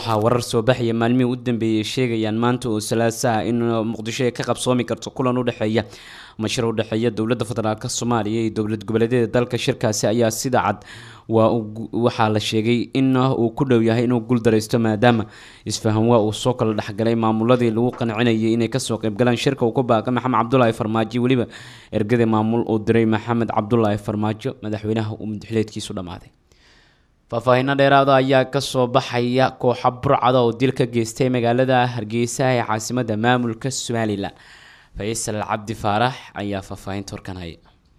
waxaa warar soo baxaya maalmihii u dambeeyay sheegayaan maanta oo salaasaha in muqdisho ay ka qabsoomi karto kulan u dhexeeya mashir u dhexeeya dowladda federaalk soomaaliya iyo dowlad goboleedyada dalka shirkaasi ayaa sida cad waa waxaa la sheegay in uu ku dhow yahay inuu guuldaraysto maadaama isfahan waa uu soo kala dhexgalay maamuladii lagu qancinayay inay kasoo qeybgalaan shirka uu ku baaqay maxamed cabdulaahi farmaajo weliba ergada maamul uu diray maxamed cabdulaahi farmaajo madaxweynaha uu madaxileedkiisu dhammaaday faahfaahiino dheeraada ayaa kasoo baxaya kooxa burcada oo dil ka geystay magaalada hargeysa ee caasimada maamulka somalilan faysal cabdi faarax ayaa faahfaahinta horkanhaya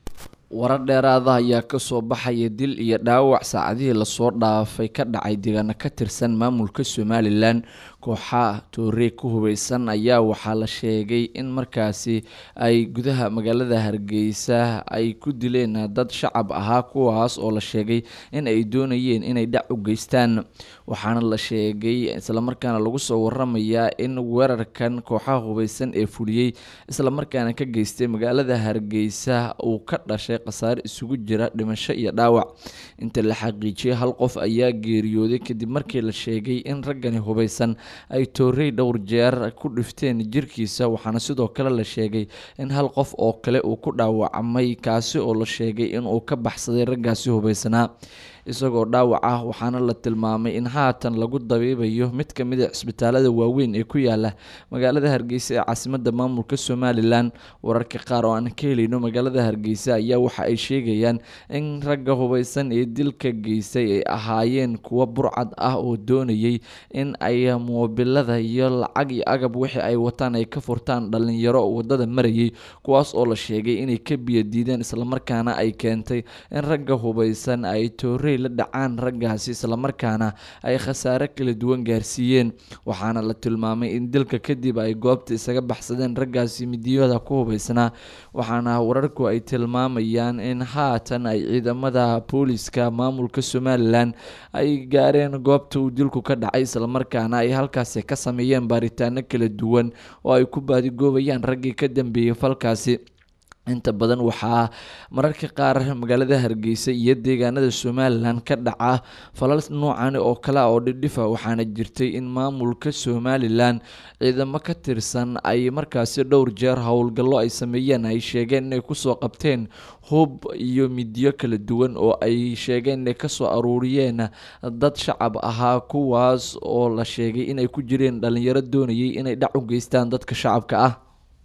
warar dheeraada ayaa kasoo baxaya dil iyo dhaawac saacadihii lasoo dhaafay ka dhacay deegaano ka tirsan maamulka somalilan kooxa toorey ku hubeysan ayaa waxaa la sheegay in markaasi ay gudaha magaalada hargeysa ay ku dileen dad shacab ahaa kuwaas oo la sheegay in ay doonayeen inay dhac u geystaan waxaana la sheegay islamarkaana lagu soo waramayaa in weerarkan kooxaha hubeysan ee fuliyey islamarkaana ka geystay magaalada hargeysa uu ka dhashay khasaare isugu jira dhimasho iyo dhaawac inta la xaqiijiyay hal qof ayaa geeriyooday kadib markii la sheegay in raggani hubeysan ay toorey dhowr jeer ku dhifteen jirkiisa waxaana sidoo kale la sheegay in hal qof oo kale uu ku dhaawacmay kaasi oo la sheegay inuu ka baxsaday raggaasi hubeysanaa isagoo dhaawac ah waxaana la tilmaamay in haatan lagu dabiibayo mid ka mid a cisbitaalada waaweyn ee ku yaala magaalada hargeysa ee caasimada maamulka somalilan wararka qaar oo aan ka helayno magaalada hargeysa ayaa waxa ay sheegayaan in ragga hubeysan ee dilka geystay ay ahaayeen kuwo burcad ah oo doonayay in ay moobilada iyo lacag iyo agab wixii ay wataan ay ka furtaan dhalinyaro wadada marayay kuwaas oo la sheegay inay ka biyadiideen islamarkaana ay keentay in ragga hubeysan ay toore la dhacaan raggaasi islamarkaana ay khasaare kala duwan gaarsiiyeen waxaana la tilmaamay in dilka kadib ay goobta isaga baxsadeen raggaasi midiyada ku hubeysnaa waxaana wararku ay tilmaamayaan in haatan ay ciidamada booliska maamulka somalilan ay gaareen goobta uu dilku ka dhacay islamarkaana ay halkaasi ka sameeyeen baaritaano kala duwan oo ay ku baadigoobayaan raggii ka dambeeyey falkaasi inta badan waxaa mararka qaar magaalada hargeysa iyo deegaanada somalilan ka dhaca falal noocan oo kale oo dhidhifa waxaana jirtay in maamulka somalilan ciidamo ka tirsan ay markaasi dhowr jeer howlgallo ay sameeyeen ay sheegeen inay kusoo qabteen hub iyo midiyo kala duwan oo ay sheegeen inay kasoo aruuriyeen dad shacab ahaa kuwaas oo la sheegay inay ku jireen dhalinyaro doonayay inay dhac u geystaan dadka shacabka ah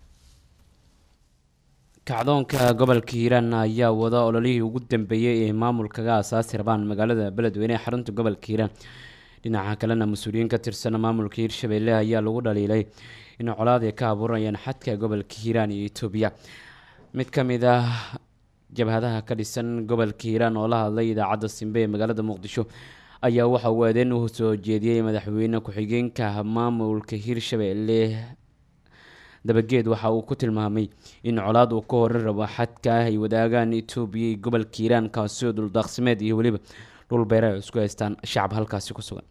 kacdoonka gobolka hiiraan ayaa wada ololihii ugu dambeeyey ee maamulkaga asaasi rabaan magaalada beledweyne ee xarunta gobolka hiiraan dhinaca kalena mas-uuliyiin ka tirsan maamulka hiirshabelle ayaa lagu dhaliilay in colaad ay ka abuurayaan xadka gobolka hiiraan iyo etoobiya mid ka mid ah jabhadaha ka dhisan gobolka hiiraan oo la hadlay idaacadda simbe ee magaalada muqdisho ayaa waxa uu aadeen u soo jeediyey madaxweyne ku-xigeenka maamulka hiirshabelle dabageed waxa uu ku tilmaamay in colaad uu ka horan rabo xadka ah ay wadaagaan etoobiya iyo gobolka hiiraan kaasi oo dhuldaaqsimeed iyo weliba dhul beere ay isku haystaan shacab halkaasi ku sugan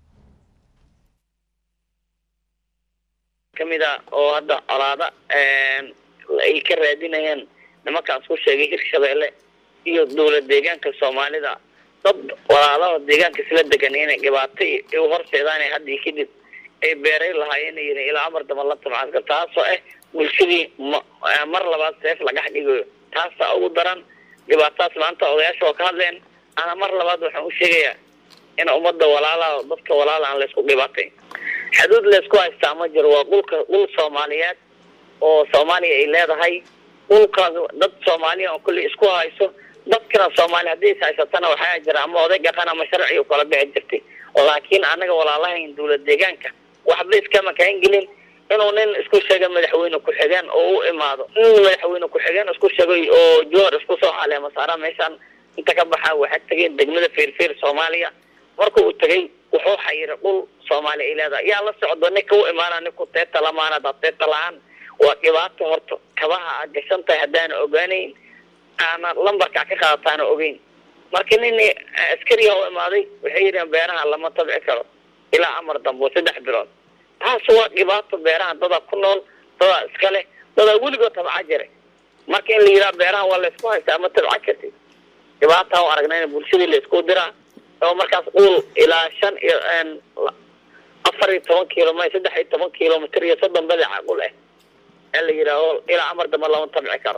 kamid a oo hadda colaada ay ka raadinayaan nimankaas ku sheegay hirshabeelle iyo dowlad deegaanka soomaalida dad walaalaha deegaanka isla degan inay dhibaato u horseedaan haddii kadib ay beeray lahaayeen yiri ilaa amar dama la tabcadka taasoo ah bulshadii mar labaad seef lagax dhigayo taasa ugu daran dhibaatadaas maanta odayaasha oo ka hadleen ana mar labaad waxaan u sheegayaa in ummadda walaalaha dadka walaala aan laysku dhibaatay xuduud laysku haystaa ma jiro waa dhulka dhul soomaaliyeed oo soomaaliya ay leedahay dhulkaas dad soomaaliya oo kulli isku hayso dadkana soomaaliya haddii is haysatana waxaa jira ama oday dhaqan ama sharci u kala bixi jirtay laakiin anaga walaalahayn dowlad deegaanka waxba iskama kaan gelin inuu nin isku sheegay madaxweyne ku-xigeen oo u imaado nin madaxweyne ku-xigeen isku sheegay oo johor isku soo caleema saara meeshaan inta ka baxaa waxaa tegeen degmada feerfeer soomaaliya marka uu tegay wuxuu xayiray dhul soomaaliya ay leedahay yaa la socdo ninka u imaana ninku teeta lamaana daa teeta la-aan waa dhibaato horta kabaha aad gashan tahay haddaana ogaanayn aana lambarka ka qaadataana ogeyn marka nin askariga u imaaday waxay yidhaheen beeraha lama tabci karo ilaa amar dambo saddex bilood taas waa dhibaato beeraha dadaa ku nool dadaa iska leh dadaa weligood tabca jiray marka in la yidhaha beeraha waa laysku haystaa ma tabca kartid dhibaata u aragnayna bulshadii laysku diraa oo markaas uul ilaa shan iyo afar iyo toban kilomitr saddex iyo toban kilomitr iyo soddon badaca u leh ee la yidhaaho ilaa amar dambe lama tabci karo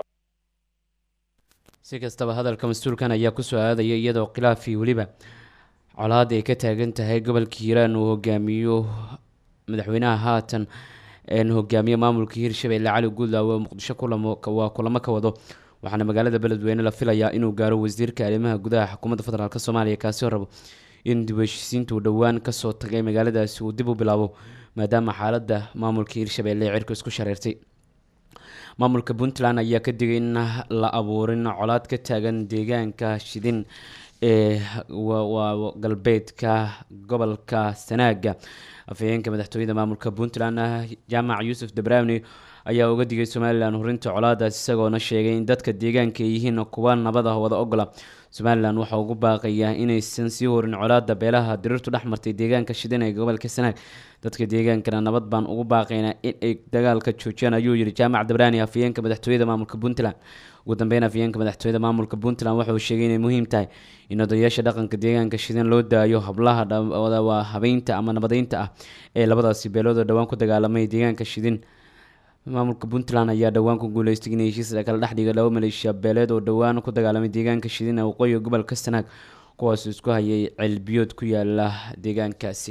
si kastaba hadalka mas-uulkan ayaa kusoo aadaya iyadoo khilaafii weliba colaad ay ka taagan tahay gobolka hiiraan uu hogaamiyo madaxweynaha haatan een hogaamiye maamulka hirshabelle cali guudlaawe oo muqdisho kulamo waa kulamo ka wado waxaana magaalada beledweyne la filayaa inuu gaaro wasiirka arrimaha gudaha xukuumadda federaalk soomaaliya kaasi oo rabo in dib u heshiisiinta uu dhowaan kasoo tagay magaaladaasi uu dib u bilaabo maadaama xaaladda maamulka hirshabelle ee cirku isku shareertay maamulka puntland ayaa ka digay in la abuurin colaad ka taagan deegaanka shidin ee waa galbeedka gobolka sanaaga afhayeenka madaxtooyada maamulka puntland jaamac yuusuf dabrowni ayaa uga digay somalilan horinta colaadaas isagoona sheegay in dadka deegaanka ay yihiin kuwa nabad ah wada ogola somalilan waxaa ugu baaqayaa inaysan sii horin colaada beelaha diriirtu dhex martay deegaanka shidin ee gobolka sanaag dadka deegaankana nabad baan ugu baaqaynaa in ay dagaalka joojiyaan ayuu yihi jaamac dabraani afhayeenka madaxtooyada maamulka puntland ugu dambeyn afhayeenka madaxtooyada maamulka puntland waxa uu sheegay inay muhiim tahay in odayaasha dhaqanka deegaanka shidin loo daayo hablaha waa habeynta ama nabadeynta ah ee labadaasi beelood oo dhowaan ku dagaalamay deegaanka shidin maamulka puntland ayaa dhowaan ku guuleystay in heshiis kala dhexdhiga laba maleeshiya beeleed oo dhowaan ku dagaalamay deegaanka shidin ee waqooyiga gobolka sanaag kuwaas isku hayay ceelbiyood ku yaala deegaankaasi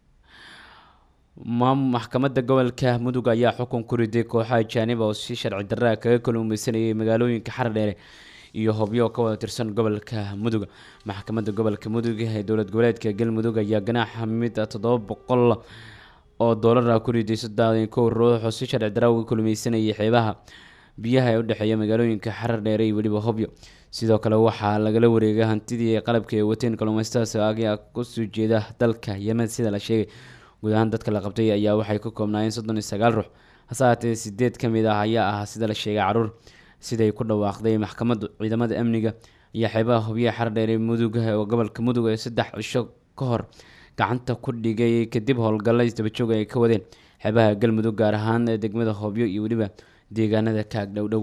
maxkamadda gobolka mudug ayaa xukun ku riday kooxaha jaanib oo si sharci darraa kaga kalluumeysanayay magaalooyinka xardheere iyo hobyo ka wada tirsan gobolka mudug maxkamadda gobolka mudug ee dowlad goboleedka galmudug ayaa ganaaxa mid toddoba boqol oo doolara ku riday saddex kow ruux oo si sharci darra uga kalluumeysanayay xeebaha biyaha ee udhexeeya magaalooyinka xardheere iyo weliba hobyo sidoo kale waxaa lagala wareegay hantidii qalabka ay wateen kalluumaystadas ayaa kusoo jeeda dalka yemen sida la sheegay guud ahaan dadka la qabtay ayaa waxay ka koobnaayeen soddon iyo sagaal ruux hase haatee sideed ka mid ah ayaa ah sida la sheegay caruur siday ku dhawaaqday maxkamaddu ciidamada amniga iyo xeebaha hobyaha xardheere mudug oo gobolka mudug ee saddex cisho ka hor gacanta ku dhigay kadib howlgalla isdabajoog ay ka wadeen xeebaha galmudug gaar ahaan degmada hobyo iyo weliba deegaanada kaag dhowdhow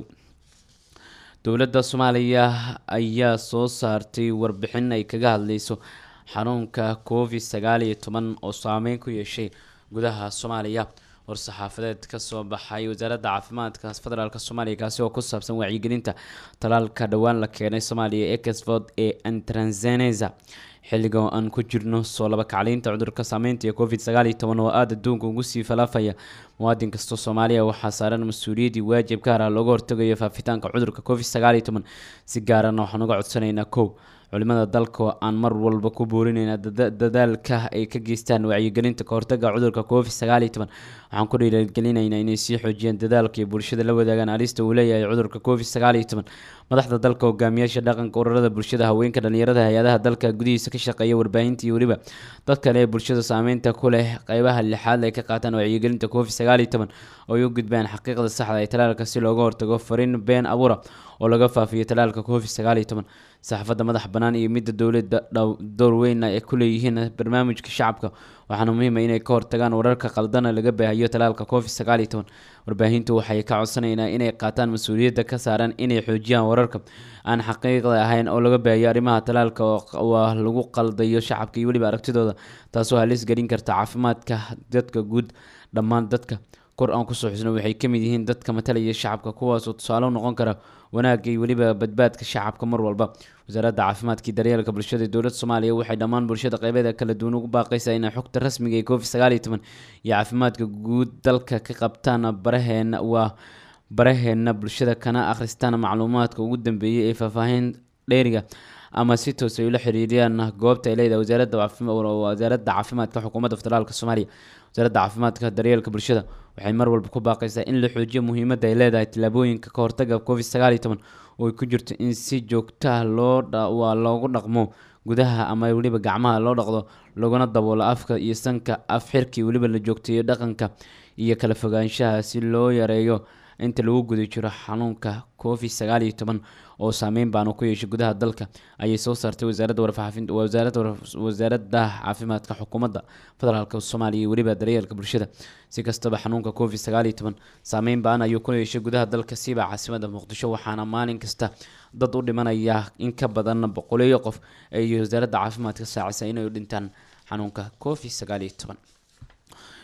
dowladda soomaaliya ayaa soo saartay warbixin ay kaga hadleyso xanuunka covid sagaal iyo toban oo saameyn ku yeeshay gudaha soomaaliya war-saxaafadeed kasoo baxay wasaaradda caafimaadka federaalk soomaaliya kaasi oo ku saabsan wacyigelinta talaalka dhowaan la keenay soomaaliya exford ee antranzeneza xilliga oo aan ku jirno soo laba kacliinta cudurka saameynta ee covid sagaal iyo toban oo aada adduunka ugu sii falaafaya muwaadin kastoo soomaaliya waxaa saaran mas-uuliyaddii waajib gaar ah looga hortagayo faafitaanka cudurka covid sagaal iyo toban si gaarana waxaan uga codsanaynaa kow culimada dalka oo aan mar walba ku boorinayna dadaalka ay ka geystaan wacyigelinta kahortaga cudurka covid sagaal iyo toban waxaan ku dhiirigelinaynaa inay sii xoojiyaan dadaalka iyo bulshada la wadaagaan alista uu leeyahay cudurka covid sagaal iyo toban madaxda dalka hogaamiyaasha dhaqanka ururada bulshada haweenka dhalinyarada hay-adaha dalka gudihiisa ka shaqeeya warbaahinta iyo weliba dad kale ee bulshada saameynta ku leh qeybaha lixaad ay ka qaataan wacyigelinta covid sagaal iyo toban oo ay u gudbaan xaqiiqda saxda ee talaalka si looga hortago fariin been abuura oo laga faafiyo talaalka covid sagaal iyo toban saxaafadda madax bannaan iyo midda dowladda door weyn ay ku leeyihiin barnaamijka shacabka waxaana muhiima inay ka hortagaan wararka qaldana laga baahiyo talaalka covid sagaal iyo toban warbaahintu waxay ka codsanaynaa inay qaataan mas-uuliyadda ka saaran inay xoojiyaan wararka aan xaqiiqda ahayn oo laga baahiyo arrimaha talaalka waa lagu qaldayo shacabka iyo weliba aragtidooda taasoo halis gelin karta caafimaadka dadka guud dhammaan dadka kor aan kusoo xusno waxay ka mid yihiin dadka matalaya shacabka kuwaasoo tusaale u noqon kara wanaagga iyo weliba badbaadka shacabka mar walba wasaaradda caafimaadka iyo daryeelka bulshada ee dowladda soomaaliya waxay dhammaan bulshada qeybeeda kala duwan ugu baaqaysaa inay xogta rasmiga ee covid sagaal iyo toban iyo caafimaadka guud dalka ka qabtaan baraheena waa baraheena bulshada kana akhristaan macluumaadka ugu dambeeyay ee faahfaahin dheeriga ama si toos ay ula xiriiriyaan goobta ay leedahay wasaaradda wasaaradda caafimaadka xukuumadda federaalka soomaaliya wasaaradda caafimaadka daryeelka bulshada waxay mar walba ku baaqaysaa in la xoojiyo muhiimadda ay leedahay tallaabooyinka ka hortaga covid sagaal iyo toban oo ay ku jirto in si joogtaah loo waa loogu dhaqmo gudaha ama weliba gacmaha loo dhaqdo laguna daboolo afka iyo sanka af xirkii weliba la joogteeyo dhaqanka iyo kala fogaanshaha si loo yareeyo inta lagu guda jiro xanuunka covid sagaal iyo toban oo saameyn baanu ku yeeshay gudaha dalka ayay soo saartay wasaaradda warfaafinta wasaaradda wasaaradda caafimaadka xukuumadda federaalka soomaaliya iyo weliba daryeelka bulshada si kastaba xanuunka covid sagaal iyo toban saameyn baan ayuu ku yeeshay gudaha dalka siba caasimada muqdisho waxaana maalin kasta dad u dhimanaya in ka badan boqoleeyo qof ay wasaaradda caafimaadka saacisa inay u dhintaan xanuunka covid sagaal iyo toban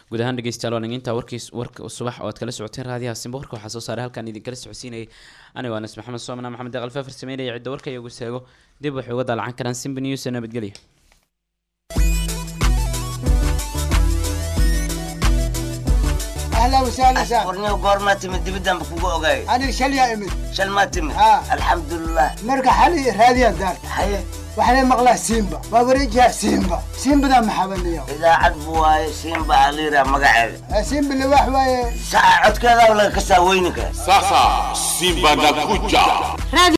guud ahaan dhegeystayaal waan intaa warkiis warka subax oo aad kala socoteen raadiyaha simba warka waxaa soo saaray halkaan idinkala socodsiinayay aniga waa nas maxamed soomana maxamed deeqal faafir sameynaya cidda warka iyagu seego dib waxay uga daalacan karaan simba news ee nabadgelya اهلا وسهلا سهلا warniyo goormaa timid dibidaan ba kugu ogaay انا شليا امد shal maa timid Ah. alxamdulilah مرقى حالي راديا دار haye وحنا مقلا سيمبا ووريجها سيمبا سيمبا ذا محبن اليوم idaacad bu waaye siinba aliira magaceeda سيمبا اللي واحد وايه saca codkeedaa laga kasaa weyninka Sasa Simba nakuja.